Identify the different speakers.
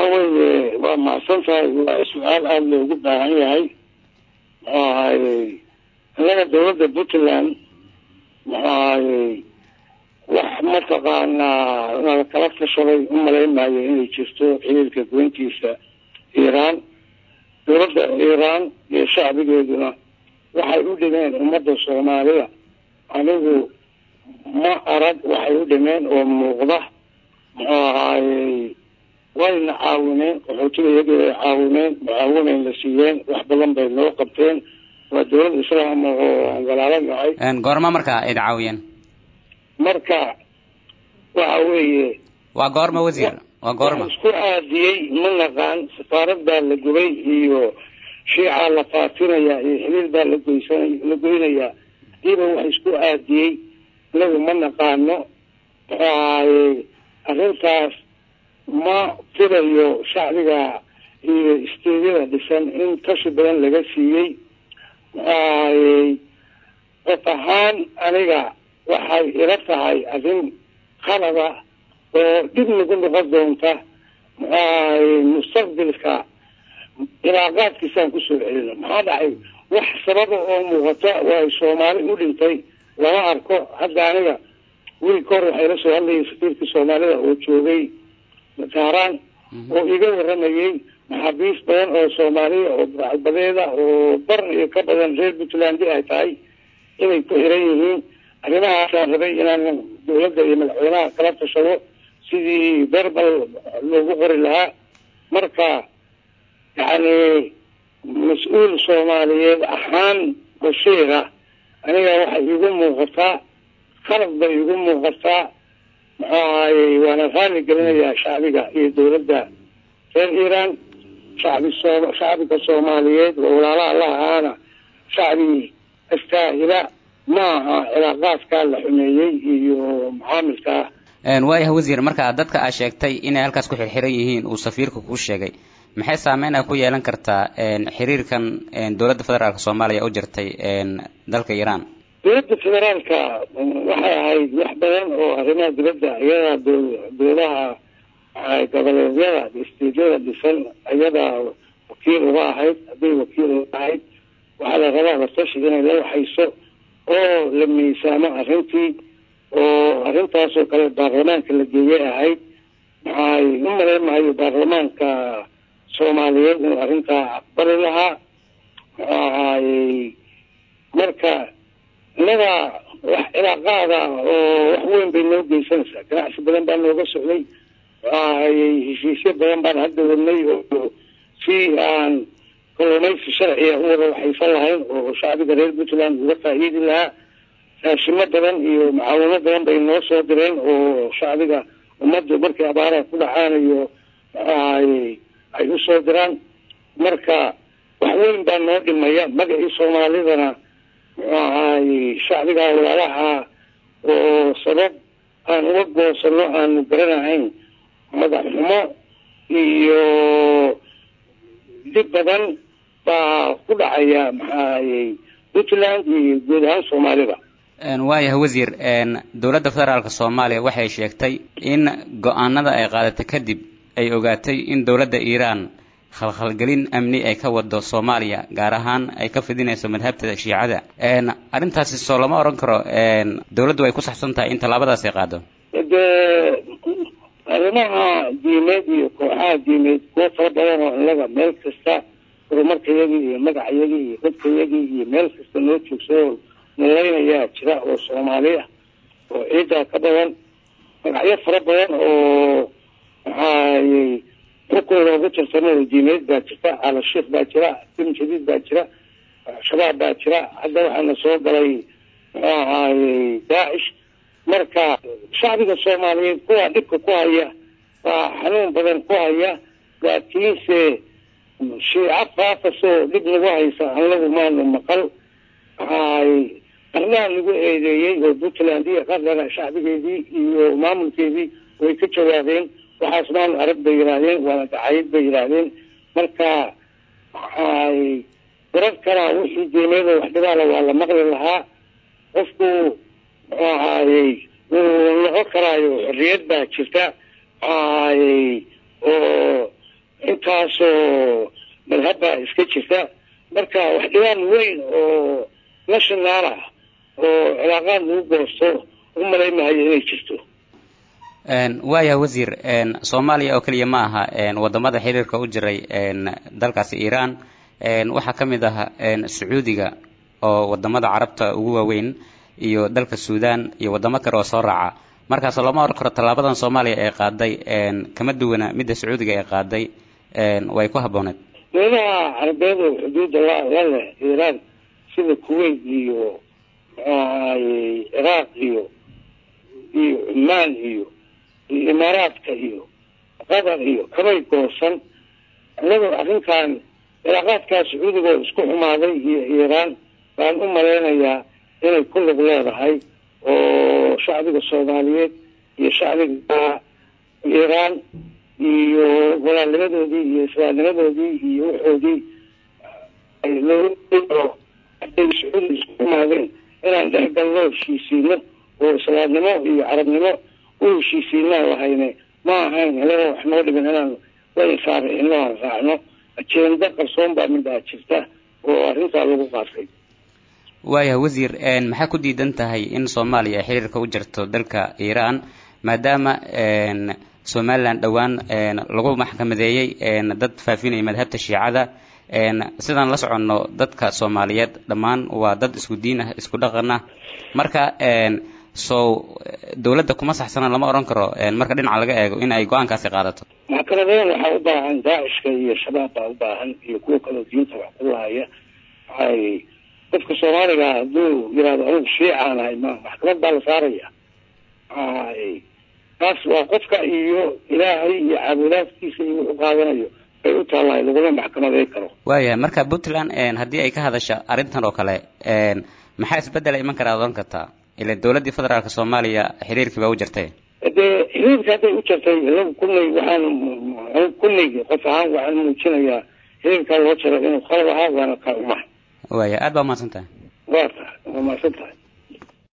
Speaker 1: weeye waa macsan tahay waa su-aal aada loogu baahan yahay muxuu ahayey innaga dawladda puntland muxuu ahayey wax mataqaanaa nala kala tashaday u malayn maayo inay jirto xiriirka goyntiisa iiraan dawladda iiraan iyo shacbigeeduna waxay u dhimeen ummadda soomaalida anigu ma arag waxay u dhimeen oo muuqda muxuu ahaayey wayna caawineen qaxootiga iyagii bay caawineen mucaawinayn la siiyeen wax badan bay noo qabteen waa dawlad islaam oo aan walaalo nahay
Speaker 2: goorma markaa id caawiyeen
Speaker 1: marka waxa weeye
Speaker 2: waa goorma wasiir waa goorma
Speaker 1: isku aadiyey ma naqaan safaarad baa la gubay iyo shiicaa la faatinaya iyo xiliil baa la goysan la goynayaa hadiiba wax isku aadiyey inagu ma naqaano muxuu ahaaye arrintaas ma filayo shacbiga iyo isteedyada dhisan in tashi badan laga siiyey muxuu ahayey qof ahaan aniga waxay ila tahay arrin qalada oo dhib nagu noqon doonta muxuu ahayey mustaqbilka ilaaqaadkiisaan kusoo celino maxaa dhacay wax sababa oo muuqata waa soomaali u dhintay lama arko hadda aniga wiilka hor waxay la soo hadlayay safiirkii soomaalida oo joogay taaraan oo iga waramayey maxaabiis badan oo soomaaliya oo burcadbadeeda oo bar iyo ka badan reer puntland ay tahay inay ku xiran yihiin arrimahaasaan rabay inaan dawladda iyo madaxweynaha kala tashado sidii berbal loogu qori lahaa marka yacni mas-uul soomaaliyeed ahaan bashiira aniga waxay igu muuqataa qalad bay igu muuqataa muxuu ahayey waana raali gelinayaa shacbiga iyo dawladda reer iiraan shacbi soo shacbiga soomaaliyeed oo walaalaha la ahaana shacbi astaahila ma aha cilaaqaadkaa la xumeeyey iyo mucaamilkaa
Speaker 2: waayahay wasiir marka dadka aad sheegtay inay halkaas ku xirxiran yihiin uu safiirka kuu sheegay maxay saameyn a ku yeelan kartaa xiriirkan dowladda federaalka soomaaliya u jirtay dalka iiraan
Speaker 1: dowladda federaalka waxay ahayd wax badan oo arrimaha dibadda iyadaa dowlaha goboleedyada istiidyada dhisan iyadaa wakiil uga ahayd hadday wakiil uga ahayd waxaa la rabaa latashi inay la waxayso oo la miisaamo arrintii oo arrintaasoo kale baarlamaanka la geeyay ahayd maxay u malayn mahayo baarlamaanka soomaaliyeed inuu arrintaa aqbali lahaa muxuu ahaayey marka innaga wax cilaaqaada oo wax weyn bay noo geysanaysaa ganacsi badan baa nooga socday muxuu ahayey heshiisyo badan baan hadda wadnay oo si aan kalluumaysi sharciga u wada waxaysan lahayn oo shacbiga reer puntland uga faa'iidi lahaa raashimo badan iyo mucaawino badan bay noo soo direen oo shacbiga ummadda markay abaaraha ku dhacaan iyo muxuu ahayey ay usoo diraan marka wax weyn baa noo dhimaya magacii soomaalidana muxuu ahaayey shacbigaa walaalaha oo sabab aan uga goosano aanu garanahayn madax xumo iyo dib badan baa ku dhacaya maxaayey puntland iyo guud ahaan soomaalida
Speaker 2: waayahay wasiir dowladda federaalka soomaaliya waxay sheegtay in go-aanada ay qaadatay kadib ay ogaatay in dowladda iiraan khalkhalgelin amni ay ka wado soomaaliya gaar ahaan ay ka fidinayso madhabta shiicada arrintaasi soo lama odhan karo dowladdu way ku saxsan tahay in tallaabadaas ay qaado
Speaker 1: de arrimaha diimeed iyo kooxaha diimeed kuwo fara badan oo inaga meel kasta horumarkayagii iyo magacayagii iyo dadkayagii iyo meel kasta noo joogsao nalaynayaa jira oo soomaali ah oo ciiddaa ka badan magacyo fara badan oo maxaayey xukun loogu tartamo oo diimeed baa jirta alashiikh baa jira tim jadiid baa jira shabaab baa jira hadda waxaana soo galay muxuu ahaayey daacish marka shacbiga soomaaliyeed kuwaa dhibka ku haya baa xanuun badan ku haya laakiinse shiico faafasoo dhib nagu haysa anagu maanu maqal waxaay qarnaha lagu eedeeyey oo puntland iyo qarnaga shacbigeedii iyo maamulkeedii way ka jawaabeen waxaas maanu arag bay yidhaahdeen waana dacayad bay yidhaahdeen marka waxaay warar kalaa wixii diimeeda wax dhibaala waa la maqli lahaa qofku muxuu ahaayey wuu noqon karaayo xorriyad baa jirta waxaayey oo intaasoo madhabbaa iska jirta marka wax dhibaan weyn oo national ah oo cilaaqaad lagu goosto u malaymahayo inay jirto
Speaker 2: waaya wasiir soomaaliya oo keliya ma aha wadamada xiriirka u jiray dalkaasi iiraan waxaa ka mid ah sacuudiga oo wadamada carabta ugu waaweyn iyo dalka suudan iyo wadamo kale oo soo raaca markaas looma oran karo tallaabadan soomaaliya ee qaaday kama duwana midda sacuudiga ee qaaday way ku habbooneed
Speaker 1: dowladaha carabeed oo xuduudda la la leh iiraan sida kuwait iyo ciraaq iyo iyo cumaan iyo iyo imaaraadka iyo qatar iyo kamay goosan inagoo arrinkan cilaaqaadkaa sacuudigoo isku xumaaday iyo iiraan baan u malaynayaa inay ku lug leedahay oo shacbiga soomaaliyeed iyo shacbiga iiraan iyo walaalnimadoodii iyo islaamnimadoodii iyo waxoodii loo sacuudi isku xumaadeen inaan dhex galno heshiisiino oo islaamnimo iyo carabnimo u heshiisiinaan lahayne ma ahayn inagoo wax noo dhimin inaan wainsaarixino aan raacno ajenda qarsoon baa midhaa jirta oo arrintaa lagu qaatay
Speaker 2: waaya wasiir maxaa ku diidan tahay in soomaaliya ay xiriirka u jirto dalka iiraan maadaama somalilan dhowaan lagu maxkamadeeyey dad faafinaya madhabta shiicada sidaan la soconno dadka soomaaliyeed dhammaan waa dad isku diin ah isku dhaqan ah marka so dowladda kuma saxsana lama odhan karo marka dhinaca laga eego in ay go-aankaasi qaadato
Speaker 1: maxkamadeyn waxaa u baahan daacishka iyo shabaab baa u baahan iyo kuwa kaloo diinta wax ku lahaya waxay qofka soomaaliga hadduu yihahdo anugu shiicaan ahay ma maxkamad baa la saaraya taas waa qofka iyo ilaahay iyo caabudaadkiisa iyo wuxuu qaadanayo bay u taallahay laguma maxkamaday karo
Speaker 2: waaya marka puntland haddii ay ka hadasha arrintan oo kale maxaa isbedela iman karaa odhan kartaa ila dowladdii federaalka soomaaliya xiriirkii baa u jirtay
Speaker 1: dee xiriirka hadday u jirtay inagu kulley waxaan kulleygi qof ahaan waxaan muujinayaa xiriirkaa loo jiro inuu qalab ahaa waana ka umaha
Speaker 2: waaya aad baa umahadsan tahay
Speaker 1: waa tahay waa mahadsan tahay